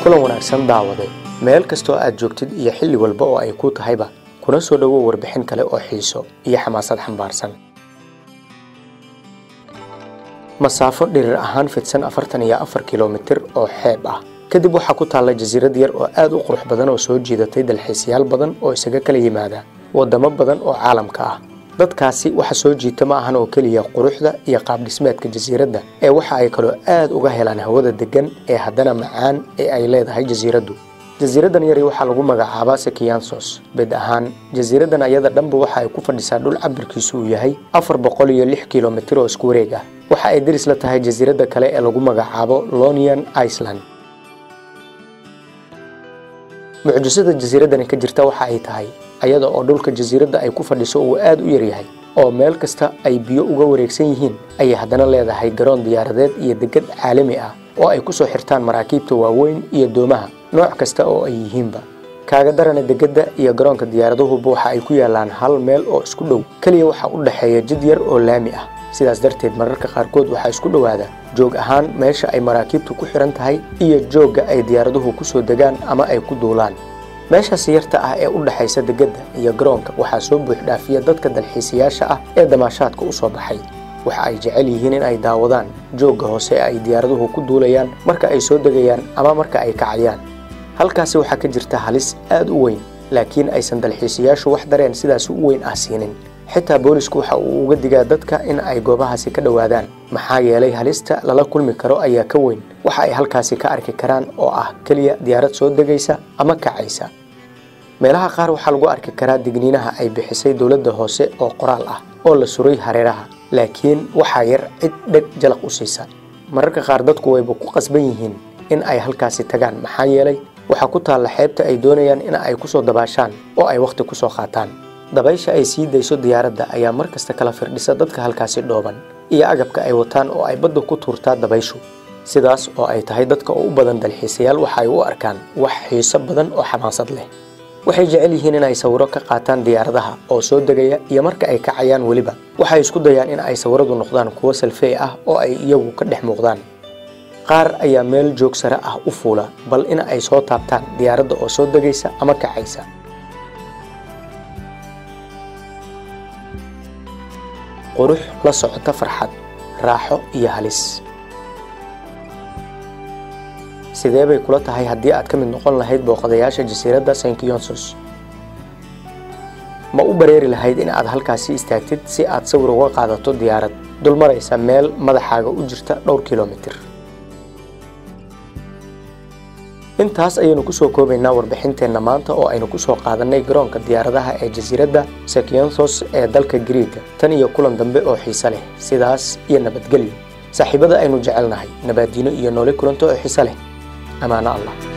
kulan wanaagsan daawade meel kastoo aad joogtid iyo xilli walba oo ay ku tahayba kuna soo dhowow warbixin kale oo xiiso iyo xamaasad xambaarsan masaafo dhirir ahaan fidsan afartan iyo afar kilomitir oo xeeb ah kadib waxaa ku taalla jasiirad yar oo aad u qurux badan oo soo jiidatay dalxiisayaal badan oo isaga kala yimaada waddamo badan oo caalamka ah dadkaasi waxa soo jiita ma ahan oo keliya quruxda iyo qaabdhismeedka jasiiradda ee waxa ay kaloo aad uga helaan hawada deggan ee haddana macaan ee ay leedahay jasiiraddu jasiiraddan yari waxaa lagu magacaabaa sekiyansos bed ahaan jasiiraddan ayada dhanba waxa ay ku fadhisaa dhul cabirkiisu uu yahay afar boqol iyo lix kilomitir oo isku wareeg ah waxa ay deris la tahay jasiiradda kale ee lagu magacaabo lonian iceland mucjisada jasiiraddani ka jirta waxa ay tahay ayada oo dhulka jasiiradda ay ku fadhiso uu aad u yaryahay oo meel kasta ay biyo uga wareegsan yihiin ayay haddana leedahay garoon diyaaradeed iyo degad caalami ah oo ay ku soo xirtaan maraakiibta waaweyn iyo doomaha nooc kasta oo ay yihiinba kaaga darana degedda iyo garoonka diyaaraduhuba waxa ay ku yaallaan hal meel oo isku dhow keliya waxaa u dhexeeya jid yar oo laami ah sidaas darteed mararka qaarkood waxaa isku dhowaada joog ahaan meesha ay maraakiibtu ku xihan tahay iyo joogga ay diyaaraduhu ku soo degaan ama ay ku duulaan meeshaas yarta ah ee u dhexaysa degedda iyo garoonka waxaa soo buuxdhaafiya dadka dalxiisayaasha ah ee damaashaadka u soo baxay waxa ay jecel yihiin in ay daawadaan joogga hoose ee ay diyaaraduhu ku duulayaan marka ay soo degayaan ama marka ay kacayaan halkaasi waxaa ka jirta halis aad u weyn laakiin aysan dalxiisayaashu wax dareen sidaasi u weyn ah siinin xitaa boolisku waxa uu uga digaa dadka in ay goobahaasi ka dhowaadaan maxaa yeelay halista lala kulmi karo ayaa ka weyn waxa ay halkaasi ka arki karaan oo ah keliya diyaarad soo degaysa ama kacaysa meelaha qaar waxaa lagu arki karaa digniinaha ay bixisay dowladda hoose oo qoraal ah oo la suray hareeraha laakiin waxaa yar cid dheg jalaq u siisa mararka qaar dadku wayba ku qasban yihiin in ay halkaasi tagaan maxaa yeelay waxaa ku taalla xeebta ay doonayaan in ay ku soo dabaashaan oo ay wakhti ku soo qaataan dabaysha ay sii dayso diyaaradda ayaa mar kasta kala firdhisa dadka halkaasi dhooban iyo agabka ay wataan oo ay badda ku tuurtaa dabayshu sidaas oo ay tahay dadka oo u badan dalxiisayaal waxa ay u arkaan wax xiiso badan oo xamaasad leh waxay jecel yihiin in ay sawiro ka qaataan diyaaradaha oo soo degaya iyo marka ay kacayaan weliba waxay isku dayaan in ay sawiradu noqdaan kuwo salfey ah oo ay iyagu ka dhex muuqdaan qaar ayaa meel joog sare ah u fuula bal in ay soo taabtaan diyaaradda oo soo degaysa ama kacaysa qurux la socota farxad raaxo iyo halis sidee bay kula tahay haddii aad ka mid noqon lahayd booqadayaasha jasiiradda sankiyonsos ma u bareeri lahayd in aad halkaasi istaagtid si aad sawir uga qaadato diyaarad dul maraysa meel madaxaaga u jirta dhowr kilomitir intaas ayaynu kusoo koobaynaa warbixinteenna maanta oo aynu kusoo qaadannay garoonka diyaaradaha ee jasiiradda sekionthos ee dalka griiga tan iyo kulan dambe oo xiise leh sidaas iyo nabadgelyo saaxiibada aynu jecelnahay nabaaddiino iyo noole kulanto oo xiise leh amaano allah